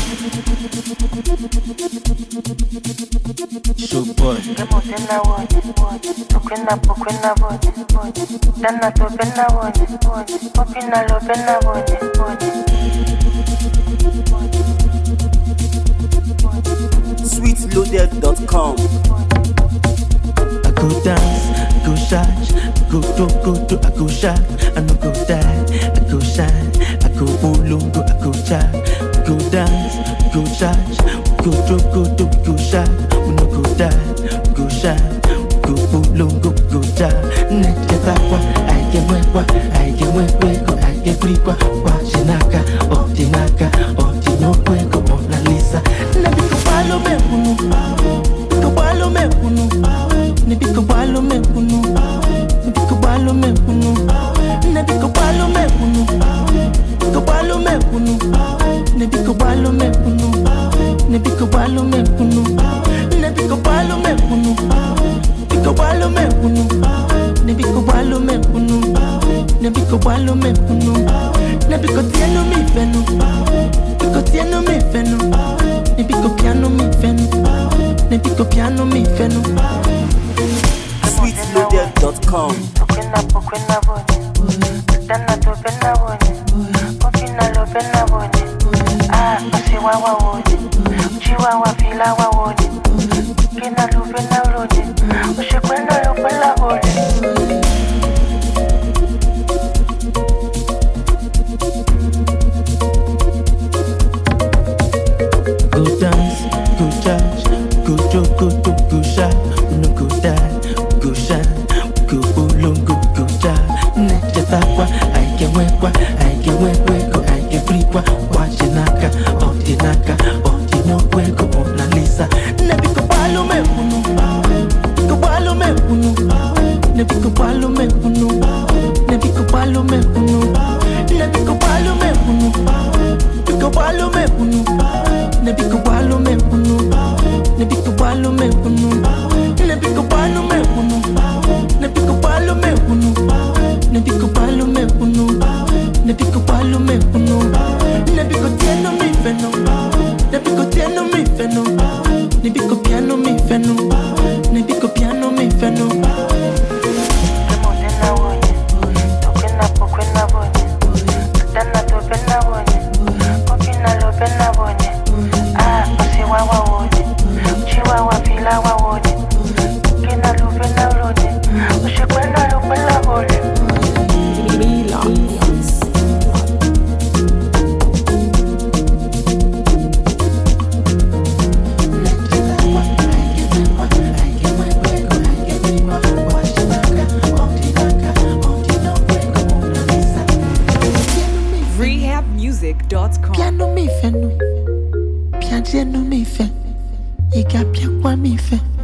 So boy, Ngemotena wonye, ukwena pokwena wonye, dana topena wonye, opina lopena wonye, sweetloaded.com. I go dance, I go shine, I go do, go do, I go shine, I no go die, I go shine, I go ulungu, I go shine, I go dance, I go shine, go do, go do, go shine, we no go die, we go shine, go ulungu, go shine. Nete takwa, I get mwekwa, I get mwekweko, I get krikwa, kwa chinaka, otinaka, otinokweko, Mona Lisa. Nabiko palo me unu, biko palo me unu, nabiko palo me unu, nabiko palo me unu, nabiko palo me unu, biko palo me unu, nabiko palo me unu, nabiko palo me unu, nabiko palo me unu, biko palo me unu, nabiko palo me unu, nabiko palo me unu, nabiko tieno mi fenu, biko tieno mi fenu, nabiko piano mi fenu, nabiko piano mi fenu. sweetloaded.com. ukwena pokwena wonye, dana topena wonye, opina lopena wonye, ah, osiwawa wonye, chiwawa filawa wonye, kina lupena wonye, ushikwena lopela wonye. Go dance, go charge, go do, go do, go shine. We no go die, we go shine. We go ulungu, go shine. Nete takwa, I get wekwa, I get wekweko, I get frikwa. Watch naka, oti naka, oti no kweko, Mona Lisa. Nebiko palo me unu, biko palo me unu, nebiko palo me unu, nebiko palo me unu, nebiko palo me unu, biko palo me unu. Nebi ko balo me unu Nebi ko balo me unu Nebi ko balo me unu Nebi ko balo me unu Nebi ko balo me unu Nebi ko balo me unu Nebi ko tieno mi feno Nebi ko tieno mi feno Nebi ko piano mi feno Nebi ko piano mi feno Ngemotena wonye, ukwena pokwena wonye, dana topena wonye, opina lopena wonye, ah, osiwawa wonye, chiwawa filawa wonye, kina lupena wonye, ushikwena lopela wonye. rehabmusic.com. Piano mi fe no Piano mi fe Iga pia kwa mi fe